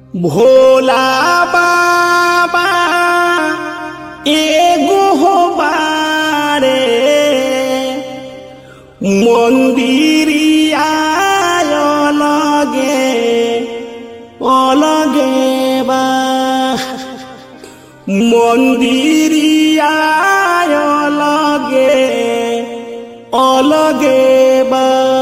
भोला बाबा एगो हो बारे মন্দিরিয়া অলগে অলগে বা মন্দিরিয়া অলগে অলগে বা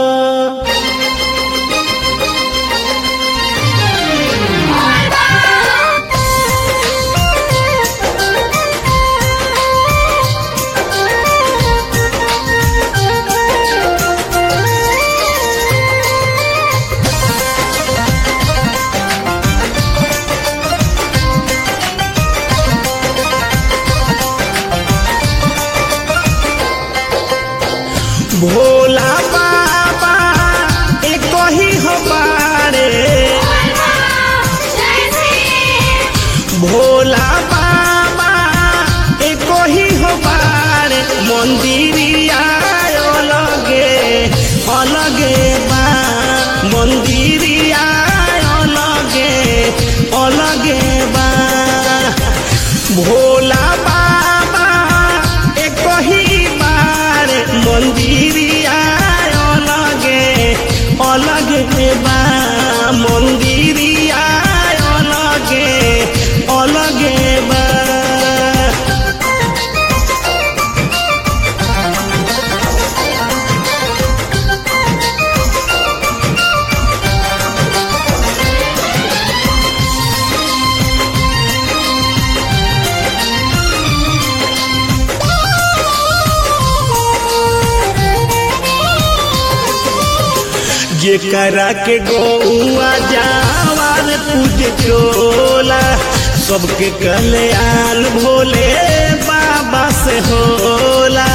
भोला बाबा एक ही हो बारे भोला बाबा एक ही हो बारे मंदिरिया अलगे अलगे बा मंदिरिया अलगे अलगे बा भोला बाबा एक ही बार मंदिरिया अलगे अलगे बा मंदिरिया अलगे अलगे बा जेकरा के गौआ जावार पूज चोला सबके कल्याण भोले बाबा से होला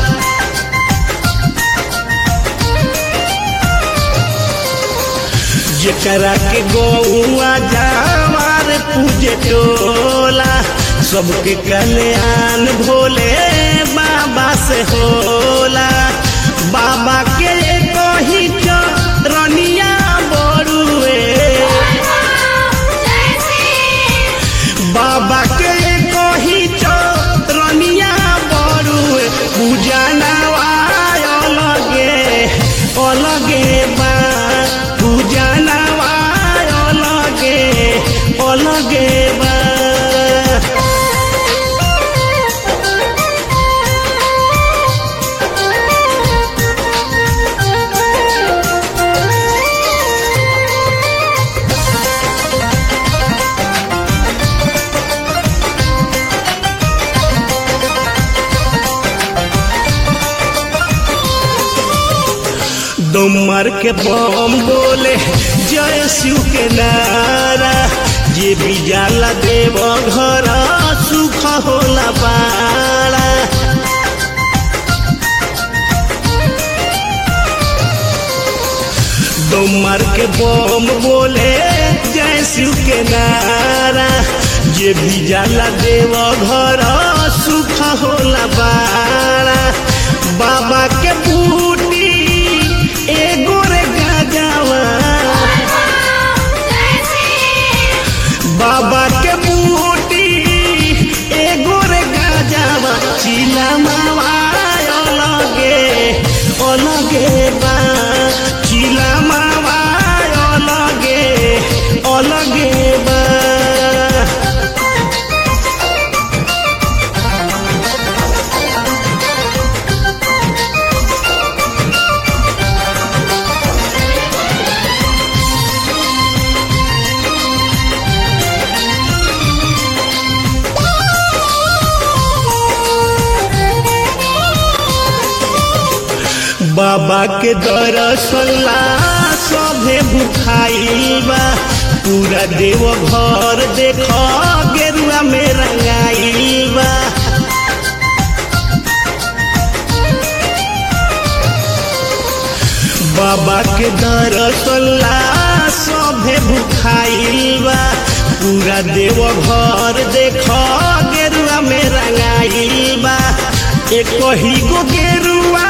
जेकरा के गौआ जावार पूज टोला सबके कल्याण भोले बाबा से होला बाबा के कही रनिया बड़ुए बाबा के कही रनिया बड़ुए पूजा नवाय अलगे अलगे बा पूजा नवाय अलगे अलगे बा दमर के बम बोले जय शिव के नारा जे भी जाला देव घर सुख होला बाड़ा दमर के बम बोले जय शिव के नारा जे भी जाला देव घर सुख होला बाड़ा बाबा के बूटी एगो रे गाजावा बाबा के बूटी एगो रे गाजावा चिला मावा अलगे अलगे बा चिला मावा अलगे अलगे बा बाबा के दरसला सभे भुखाइल बा पूरा देव घर देख गेरुआ में रंगाइल बा बाबा के दरसला सभे भुखाइल बा पूरा देव घर देख गेरुआ में रंगाइल बा एक ही गो गेरुआ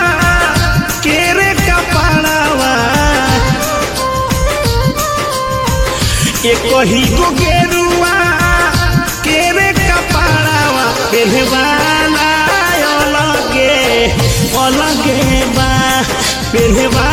केरे कपड़ावा एक ही गो गेरुआ केरे कपाड़ावा पेहवाला अलगे अलगे बा पेहवाला